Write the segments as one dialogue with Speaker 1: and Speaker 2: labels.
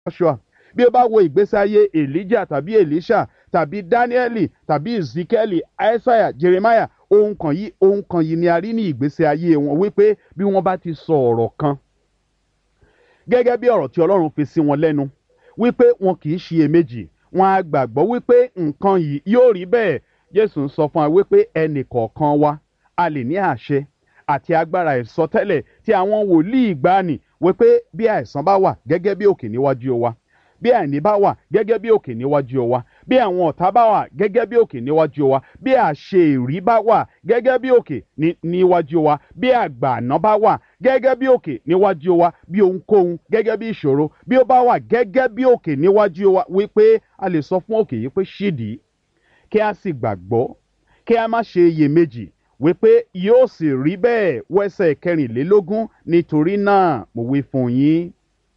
Speaker 1: joshua bí o bá wo ìgbésí ayé elijah tàbí elisha tàbí danieli tàbí ezekiel isaiah jeremiah ohun kan yìí ohun kan yìí ni a rí ní ìgbésí ayé wọn wípé bí wọ́n bá ti sọ ọ̀rọ̀ kan gẹ́gẹ́ bí ọ̀rọ̀ tí ọlọ́run fi sí wọn lẹ́nu wípé wọn kì í ṣiyèméjì wọn á gbàgbọ́ wípé nǹkan yìí yóò rí bẹ́ẹ̀ jésù ń sọ fún wa wípé ẹnì kọ̀ọ̀kan wa a lè ní àṣẹ àti agbára ìsọtẹ́lẹ̀ tí àwọn wòlíì gbani wípé bí àìsàn bá wà gẹ́gẹ́ bí òkè níwájú wa bí àìní bá wà gẹ́gẹ́ bí òkè níwájú wa bí àwọn ọ̀tá bá wà gẹ́gẹ́ bí òkè níwájú wa bí àṣeyìrí bá wà gẹ́gẹ́ bí òkè níwájú wa bí àgbààná bá wà gẹ́gẹ́ bí òkè níwájú wa bí ohunkóhun gẹ́gẹ́ bí ìṣòro bí ó bá wà gẹ́gẹ́ bí òkè níwájú wa wípé a lè sọ fún òkè yìí pé ṣídìí kí a sì gbàgbọ́ kí a má ṣe iyèméjì wípé yóò sì rí bẹ́ẹ̀ wẹ́sẹ̀ kẹrìnlélógún nítorí náà mo wí fún yín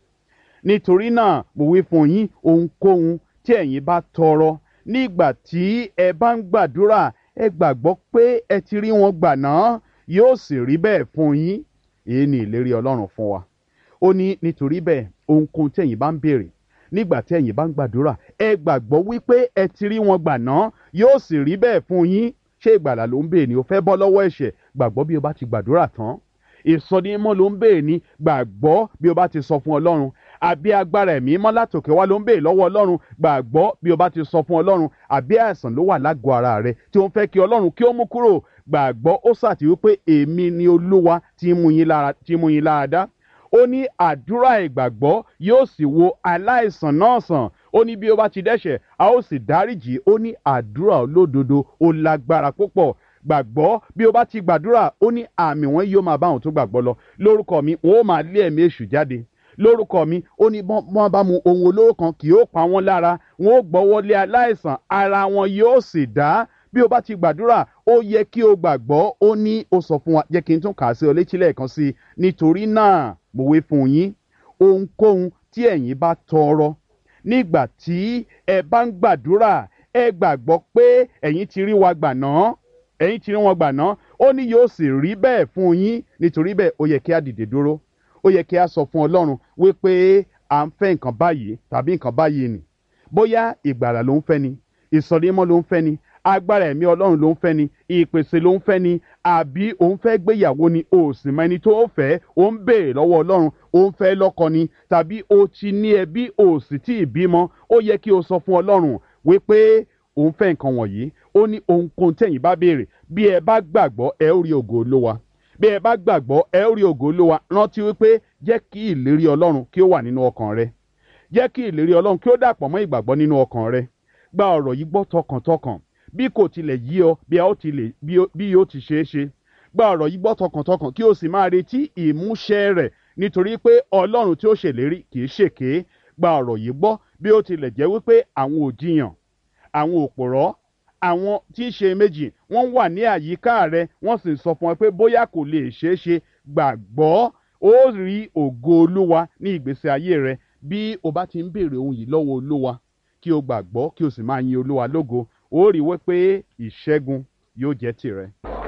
Speaker 1: nítorí náà mo wí fún yín ohunkóhun tí ẹ̀yin bá tọrọ nígbà tí ẹ bá ń gbàdúrà ẹ gbàgbọ́ pé ẹ ti rí wọn gbà náà yóò sì rí bẹ́ẹ̀ fún yín èyí ni ìlérí ọlọ́run fún wa ó ní nítorí bẹ́ẹ̀ ohunkóhun tí ẹ̀yin bá ń béèrè nígbà tí ẹ̀yin bá ń gbàdúrà ẹ gbàgbọ́ wípé ẹ ti rí wọn gbà náà yóò sì rí bẹ́ẹ̀ fún yín ṣé ìgbàlà ló ń béèrè ni o fẹ́ bọ́ lọ́wọ́ ẹ̀ṣẹ̀ gbàgbọ́ bí o bá ti gbàdúrà tán ìsọdímọ́ ló ń béèrè ni gbàgbọ́ bí o bá ti sọ fún ọlọ́run àbí agbára ẹ̀mí mọ́ látòkè wá ló ń béèrè lọ́wọ́ ọlọ́run gbàgbọ́ bí o bá ti sọ fún ọlọ́run àbí àìsàn ló wà lágọ̀ọ́ ara rẹ tí ó ń fẹ́ kí ọlọ́run kí ó mú kúrò gbàgbọ́ ó sàtì wípé èmi ni olúwa tí mú yín lára tí mú yín lára dá ó ní àdúrà ìgbàgbọ́ yóò sì wo aláìsàn náà sàn ó ní bí o bá ti dẹ́ṣẹ̀ a ó sì dáríjì ó ní àdúrà olódodo ó lágbára púpọ̀ gbàgbọ́ bí o bá ti gbàdúrà ó ní àmì wọn yóò máa bá àwọn tó gbàgbọ́ lọ lórúkọ mi wọn ó máa lé ẹ̀mí èṣù jáde lórúkọ mi ó ní wọ́n bá mu ohun olóró kan kì yóò pa wọ́n lára wọn ó gbọ́wọ́ lé aláìsàn ara wọn yóò sì dá bí o bá ti gbàdúrà ó yẹ kí o gbàgbọ́ ó ní ó sọ fún wa jẹ́ kí n tún kà á sí ọ létí lẹ́ẹ̀kan sí i nítorí náà mo wí fún yín ohunkóhun tí ẹ̀yin bá tọrọ nígbà tí ẹ bá ń gbàdúrà ẹ gbàgbọ́ pé ẹ̀yin ti rí wa gbà náà ẹ̀yin ti rí wọn gbà náà ó ní yóò sì rí bẹ́ẹ̀ fún yín nítorí bẹ́ẹ̀ ó yẹ kí a dìde dúró ó yẹ kí a sọ fún ọlọ́run wípé à ń fẹ́ nǹkan báyìí tàbí nǹkan báyìí nì bóyá ìgbàlà ló ń fẹ́ ni ìsọdímọ́ ló ń fẹ́ ni agbára ẹ̀mí ọlọ́run ló ń fẹ́ ni ìpèsè ló ń fẹ́ ni àbí òun fẹ́ gbéyàwó ni o sì mọ ẹni tó o fẹ́ o ń béèrè lọ́wọ́ ọlọ́run o ń fẹ́ lọ́kọ ni tàbí o ti ní ẹbí o sì tí ì bímọ ó yẹ kí o sọ fún ọlọ́run wípé òun fẹ́ nǹkan wọ̀nyí ó ní ohunkóhun tẹ̀yìn bá béèrè bí ẹ bá gbàgbọ́ ẹ ó rí ògo olówa bí ẹ bá gbàgbọ́ ẹ ó rí ògo olówa rántí wípé jẹ́ kí ìlérí ọlọ́run kí ó wà nínú ọkàn rẹ jẹ́ kí ìlérí ọlọ́run kí ó dàpọ̀ mọ́ ìgbàgbọ́ nínú ọkàn rẹ gba ọ̀rọ̀ yìí gbọ́ tọkàntọkàn bí kò tilẹ̀ yí ọ bí a ó tilẹ̀ bí yóò ti ṣeé ṣe gba ọ̀rọ̀ yìí gbọ́ tọkàntọkàn kí o sì máa retí ìmúṣẹ rẹ̀ nítorí pé ọlọ́run tí ó ṣèlérí kì í ṣèké gba ọ̀rọ̀ yìí gbọ́ bí ó tilẹ̀ jẹ́ wípé àwọn òjìyàn àwọn òpòrọ́ àwọn tí í ṣe méjì wọ́n wà ní àyíká rẹ wọ́n sì sọ fún ọ pé bóyá kò lè ṣeé ṣe gbàgbọ́ ó rí ògo olúwa ní ìgbésí ayé rẹ bí o bá ti ń béèrè ohun yìí lọ́wọ́ olúwa kí o gbàgbọ́ kí o sì máa yin olúwa lógo ó rí wípé ìṣẹ́gun yóò jẹ́ tìrẹ.